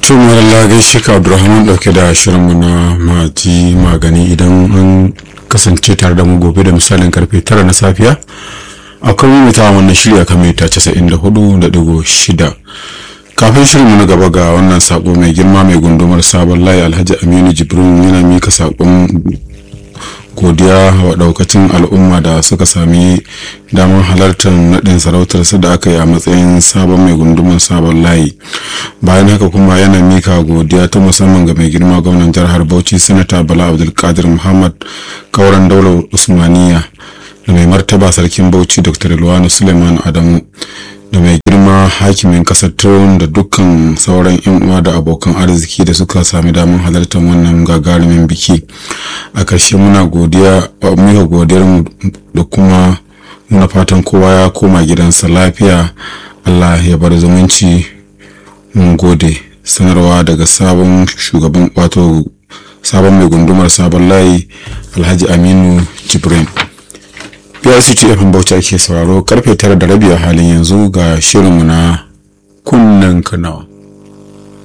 tun wani gaishe ka abdulrahman dauke da shirinmu na mati magani idan an kasance tare da mu gobe da misalin karfe tara na safiya akwai mimita wannan shirya kan mita casa'in da hudu da digo shida kafin shirinmu na gaba ga wannan sako mai girma mai gundumar sabon layi alhaji aminu jibrin yana mika sakon godiya wa daukacin al'umma da suka sami damar halartar naɗin sarautar su da aka yi a matsayin sabon mai gundumar sabon layi bayan haka kuma yana mika godiya ta musamman ga mai girma gwamnan jihar bauchi sanata bala abdulkadir muhammad kauran daular usmaniya da mai martaba sarkin bauchi dr ilwanu suleiman adamu da mai girma hakimin kasar turon da dukkan sauran yan uwa da abokan arziki da suka sami damar halartar wannan gagarumin biki a ƙarshe muna godiya muka godiyar mu da kuma muna fatan kowa ya koma gidansa lafiya allah ya bar zumunci mun gode sanarwa daga sabon shugaban wato sabon mai gundumar sabon layi alhaji aminu jibrin PRCT FM Bauchi ake sauraro karfe tara da rabi a halin yanzu ga shirinmu na kunnen kanawa.